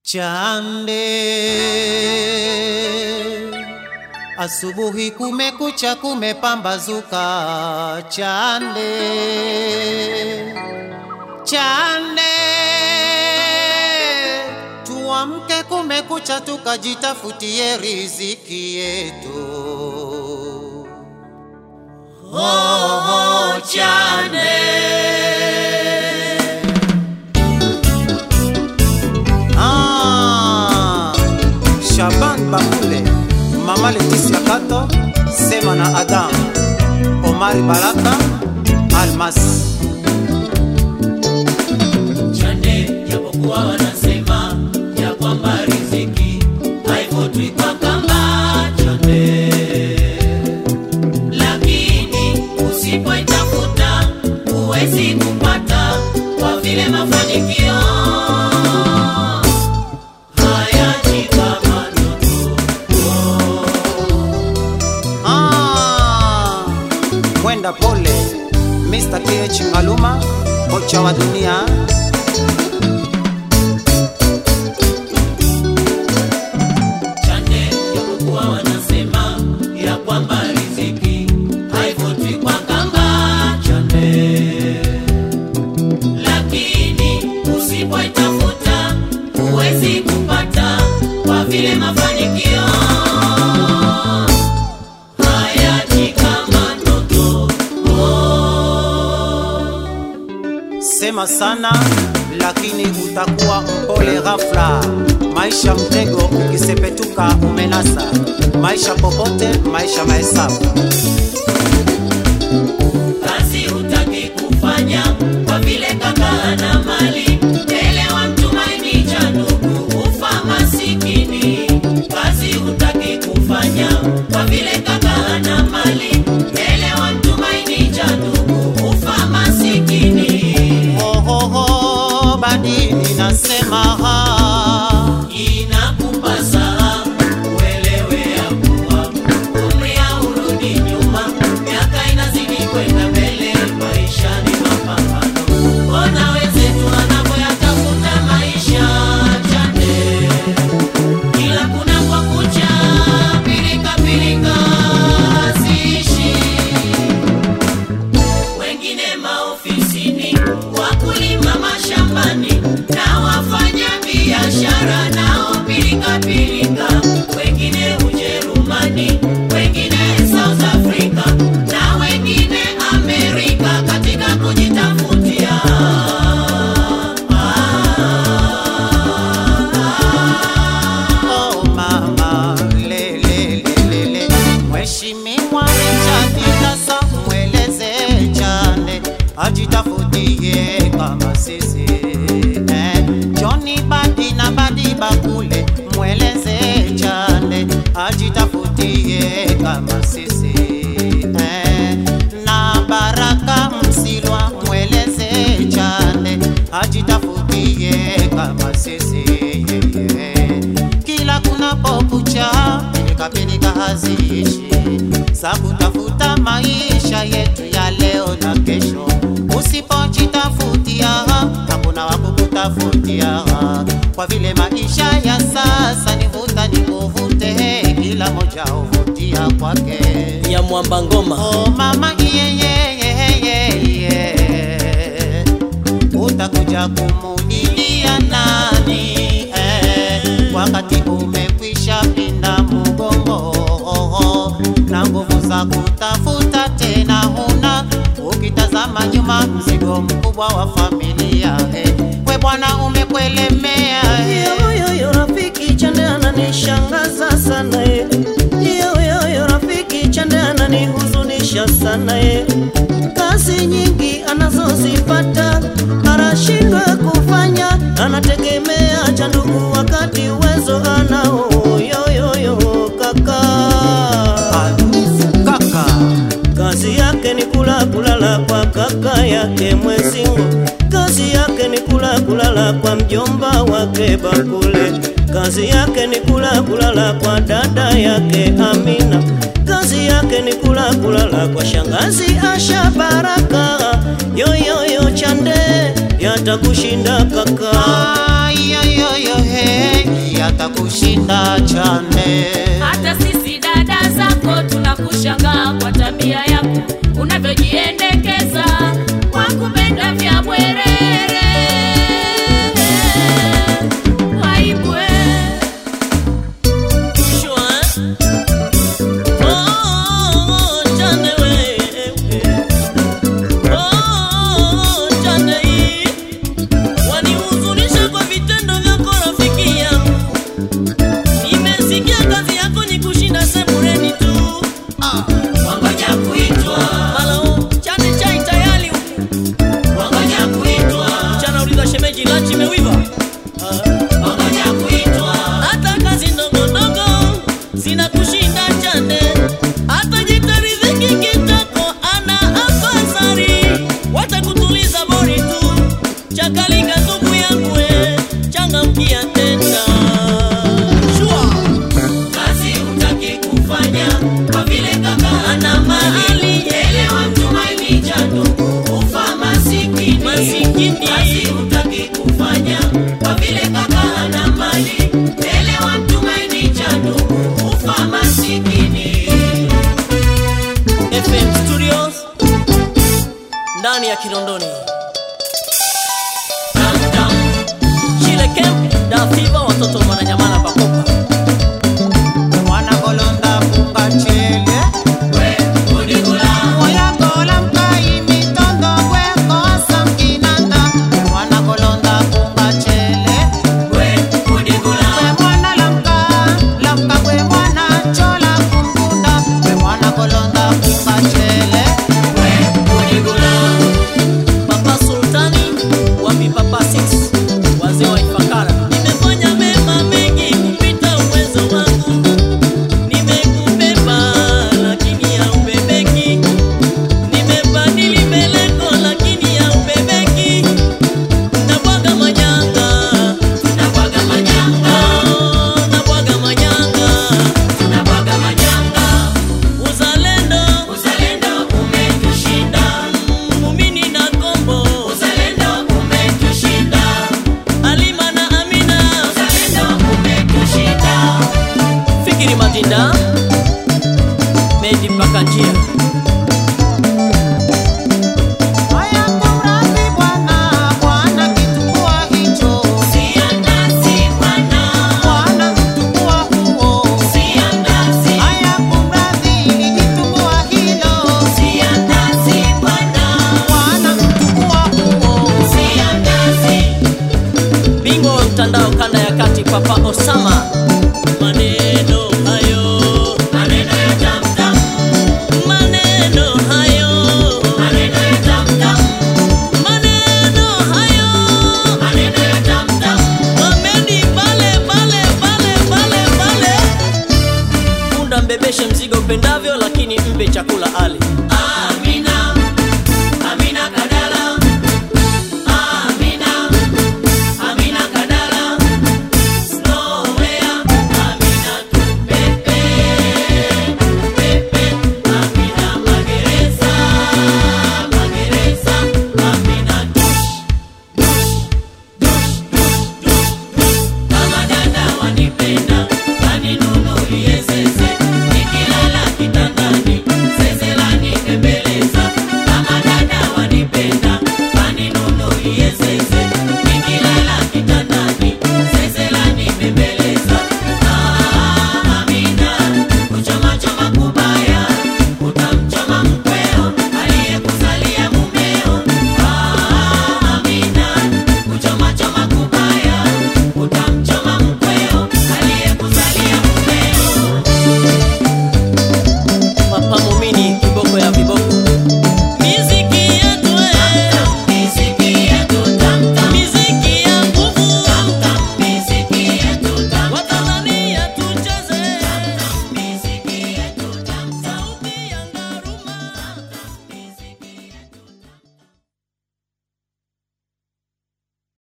Chande, asubuhi kumekucha, kumepambazuka. Chande, chande, tuamke, kumekucha, tukajitafutie riziki yetu. Oh, chande. Ah, Shaban Bakule, Mama Leticia Kato, Sema na Adam, Omari Baraka, Almas. Chande, japokuwa wanasema ya kwamba riziki haivutwi kwa kamba chande, lakini usipoitafuta huwezi kupata, kwa vile mafanikio hayaji kama ndoto. Ah, Mwenda pole, Mr. KH Ngaluma, kocha wa dunia. Chande, japokuwa wanasema ya kwamba riziki haivutwi kwa kamba chande, lakini usipoitafuta huwezi kupata, kwa vile mafanikio hayaji kama ndoto. Sema sana lakini utakuwa mpole ghafla. Maisha mtego, ukisepetuka umenasa. Maisha popote, maisha mahesabu. kazi hutaki kufanya kwa vile kaka ana mali elewa mtumaini cha ndugu ufa masikini kazi hutaki kufanya kwa vile kaka ana mali elewa mtumaini cha ndugu ufa masikini Ohoho, badini nasema ha. inakupasa uelewe ya kuwa umri haurudi nyuma, miaka inazidi kwenda mbele, maisha ni mapambano. Ona wenzetu wanavyoyatafuta maisha chande, kila kunapokucha pilika pilika ziishi wengine maofisini, wakulima mashambani na wafanya biashara nao pilika pilika, wengine Ujerumani, wengine South Africa na wengine Amerika katika kujitafutia Oh mama, le, le, le, le, le. Mheshimiwa Richard sasa mweleze Chande ajitafutie kama sisi eh. Johnny Badi na Badi Bakule mweleze Chande ajitafutie kama sisi eh. Na Baraka Msilwa mweleze Chande ajitafutie kama sisi yeah, yeah. Kila kunapokucha pilikapilika haziishi za kutafuta maisha yetu ya leo na kesho. Usipojitafutia hakuna wa kukutafutia, kwa vile maisha ya sasa ni vuta ni kuvute, kila moja uvutia kwake. ya mwamba ngoma Oh mama iye ye ye ye ye utakuja kumulilia nani eh, wakati umekwisha pinda mgongo na nguvu za kutafuta tena huna, ukitazama nyuma mzigo mkubwa wa familia eh, we bwana umekwelemea eh. yoyoyo rafiki chande ananishangaza sana ye yoyoyo rafiki chande ananihuzunisha sana ye kazi nyingi anazozipata anashindwa kufanya anategemea cha ndugu wakati uwezo anao yoyoyo kaka Alufu kaka kazi yake ni kula kulala kwa kaka yake mwezingu kazi yake ni kula kulala kwa mjomba wake bakule kazi yake ni kula kulala kwa dada yake amina kazi yake ni kula kulala kwa shangazi asha baraka yoyoyo chande yatakushinda kaka Ay, ay, ay, ay, hey, atakushinda chane. hata sisi dada zako tunakushangaa kwa tabia yako unavyojiendekeza kwa kupenda vya bwerere aibu eh. Shua, eh? Oh, jane wewe. Oh, jane hii. Wanihuzunisha kwa vitendo vyako rafiki yangu. Nimesikia kazi yako ni kushinda sebuleni tu. wangoja kuitwa Malao, chane chai tayari. wangoja kuitwa Mchana uliza shemeji lunch imewiva. wangoja kuitwa hata kazi ndogo ndogo zinakushinda chane, hata jitaridhiki kitako ana afadhali, watakutuliza bori tu. Chakalika ndugu yangu, we changamkia tena shua kazi utaki kufanya kwa vile kaka ana mali elewa mtumaini cha ndugu ufa masikini Masikini. kazi utaki kufanya kwa vile kaka ana mali elewa mtumaini cha ndugu ufa masikini FM Studios ndani ya Kinondoni. Tamtam, Chile Camp da Fiva, watoto wa Mwananyamala Pakopa. Mwana kolonda funga chele, we kudigula moya kola mkai mitondo kwe kosa mkinanda. Mwana kolonda funga chele, we kudigula kwe mwana lamka, lamka kwe mwana chola kumkunda. Kwe mwana kolonda funga chele, we kudigula Papa Sultani wapi Papa 6 wazee wa Ifakara. Nimefanya mema mengi kupita uwezo wangu, nimekubeba lakini haubebeki, nimebadili meleko lakini haubebeki, nabwaga manyanga nabwaga majanga oh, nabwaga manyanga, nabwaga majanga uzalendo uzalendo umetushinda mumini na kombo, uzalendo umetushinda Alima na Amina uzalendo umetushinda Fikiri Matinda Medi mpaka njia haya kumradhi bwana, bwana kitumbua hicho, siandasi bwana bwana mtumbua huo. siandasi Haya kumradhi kitumbua hilo, siandasi bwana bwana mtumbua huo. siandasi bingwa wa mtandao kanda ya kati Papa Osama